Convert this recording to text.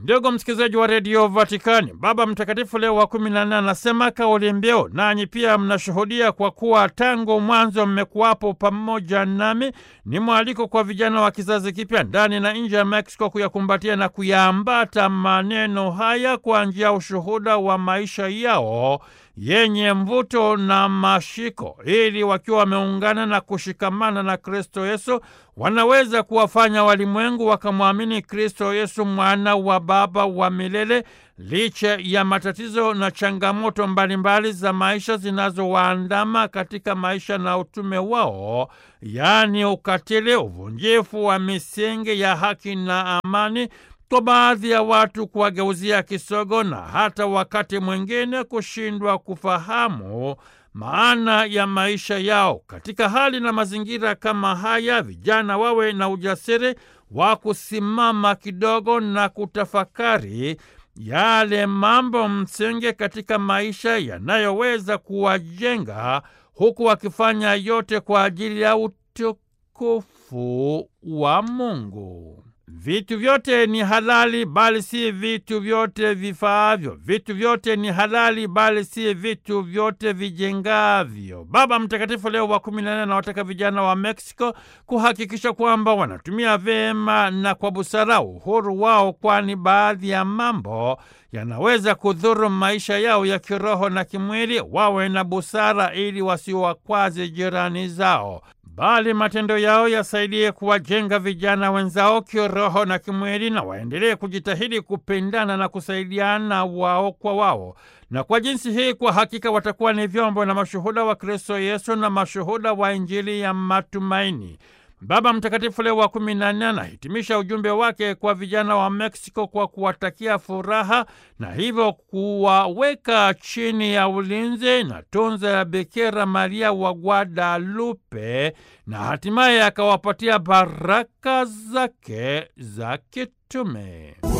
Ndugu msikilizaji wa redio Vatikani, Baba Mtakatifu Leo wa kumi na nne anasema kauli mbiu, nanyi pia mnashuhudia kwa kuwa tangu mwanzo mmekuwapo pamoja nami. Ni mwaliko kwa vijana wa kizazi kipya ndani na nje ya Meksiko kuyakumbatia na kuyaambata maneno haya kwa njia ya ushuhuda wa maisha yao yenye mvuto na mashiko, ili wakiwa wameungana na kushikamana na Kristo Yesu wanaweza kuwafanya walimwengu wakamwamini Kristo Yesu, mwana wa Baba wa milele, licha ya matatizo na changamoto mbalimbali za maisha zinazowaandama katika maisha na utume wao, yaani ukatili, uvunjifu wa misingi ya haki na amani kwa baadhi ya watu kuwageuzia kisogo na hata wakati mwingine kushindwa kufahamu maana ya maisha yao. Katika hali na mazingira kama haya, vijana wawe na ujasiri wa kusimama kidogo na kutafakari yale mambo msingi katika maisha yanayoweza kuwajenga, huku wakifanya yote kwa ajili ya utukufu wa Mungu. Vitu vyote ni halali bali si vitu vyote vifaavyo. Vitu vyote ni halali bali si vitu vyote vijengavyo. Baba Mtakatifu Leo wa kumi na nne anawataka vijana wa Meksiko kuhakikisha kwamba wanatumia vyema na kwa busara uhuru wao, kwani baadhi ya mambo yanaweza kudhuru maisha yao ya kiroho na kimwili. Wawe na busara ili wasiwakwaze jirani zao bali matendo yao yasaidie kuwajenga vijana wenzao kiroho na kimwili, na waendelee kujitahidi kupendana na kusaidiana wao kwa wao. Na kwa jinsi hii, kwa hakika watakuwa ni vyombo na mashuhuda wa Kristo Yesu na mashuhuda wa Injili ya matumaini. Baba Mtakatifu Leo wa kumi na nne anahitimisha ujumbe wake kwa vijana wa Meksiko kwa kuwatakia furaha na hivyo kuwaweka chini ya ulinzi na tunza ya Bikira Maria wa Guadalupe na hatimaye akawapatia baraka zake za kitume.